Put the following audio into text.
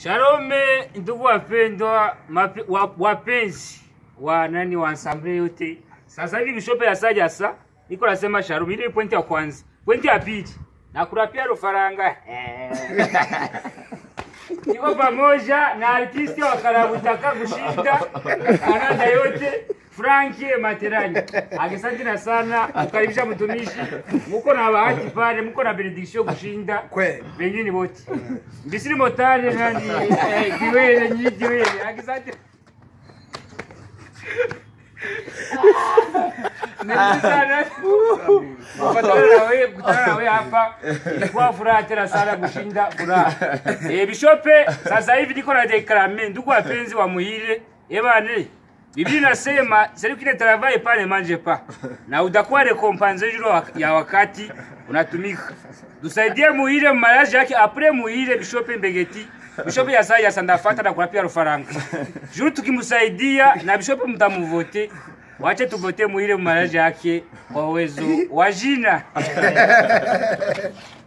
Shalome ndugu wapendwa, mape- wa- wapenzi wa nani wa ensemble yote. Sasa hivi bishope ya saja sa iko nasema shalom, ile pointi ya kwanza. Pointi ya pili na kurapia rufaranga iko pamoja na artisti wa Karabutaka kushinda Kanada yote Franki Materani. Asante na sana kukaribisha mtumishi. Muko na bahati pale, muko na benediction kushinda Kweli. wengine wote. Mbisiri motari nani eh, kiwele nyi kiwele. Asante. Ndio sana. Kupatana na wewe, kukutana na wewe hapa ilikuwa furaha tena sana kushinda furaha. Eh, bishope sasa hivi niko na deklame ndugu wapenzi wa muhire. Eh bane. Biblia inasema celui qui ne travaille pas ne mange pas. Na utakuwa recompense juro wa- ya wakati unatumika. Tusaidie muhire mariage yake après muhire bishope Mbegeti. Bishope ya sasa sandafata na kulapia rufaranga. Juru tukimsaidia na bishope mtamuvote. Wache tuvote muhire mariage yake kwa uwezo wa jina.